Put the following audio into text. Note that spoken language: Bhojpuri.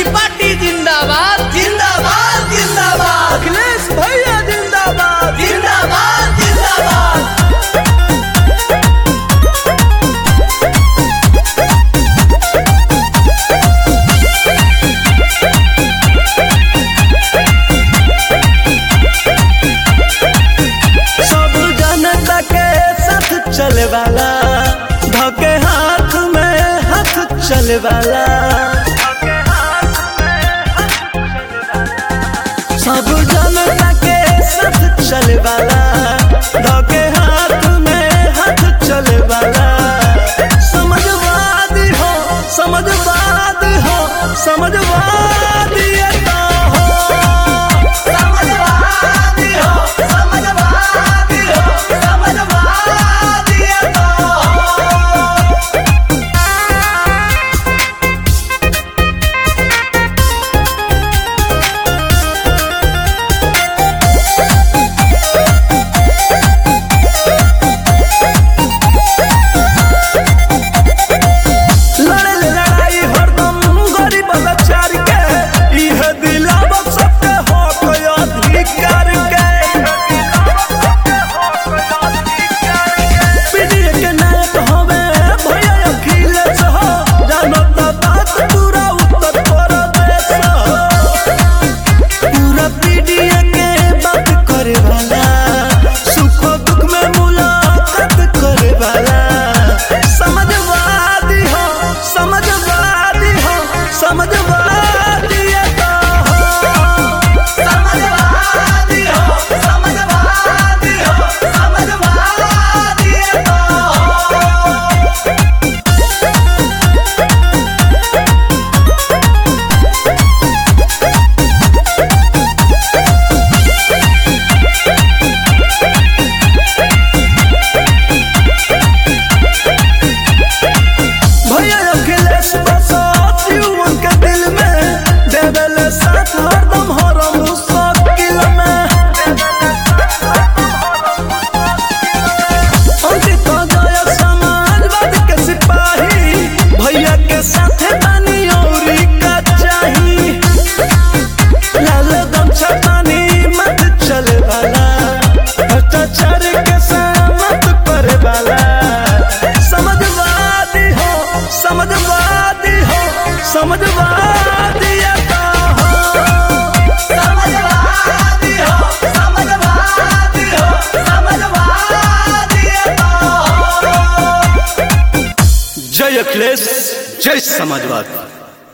पार्टी जिंदाबाद जिंदाबाद जिंदाबाद अखिलेश भैया जिंदाबाद जिंदाबाद जिंदाबाद सब जनता के साथ चले वाला धके हाथ में हाथ चले वाला सब जनता के साथ चले वाला धके हाथ में हाथ चले वाला समझवादी हो समझवादी हो समझवादी तो हो समझवादी हो समझवादी हो समझवादी हो लड़ल लड़ाई हरदम गरीब लाचार के इह दिलावत सबके हक अधिकार के पीढ़ी के नायक हवे भैया अखिलेश हो जानत बात पूरा उत्तर प्रदेश हो पूरा पीढ़ी के बात करे वाला सुख दुख में मुलाकात करे वाला समझवादी हो समझवादी हो समझवादी तो हो समझवादी हो समझवादी हो समझवादी हो भैया अखिलेश बसत युवन के दिल में देवल साथ हरदम हर मुश्किल में अंकित गया समाजवाद के सिपाही भैया के साथ बानी औरी का चाही लाल गमछा पानी मत चले वाला भ्रष्टाचार के सहमत करे वाला समझवादी हो समझवादी हो समझवादी तो हो समझवादी हो समझवादी हो समझवादी हो जय अखिलेश जय समाजवाद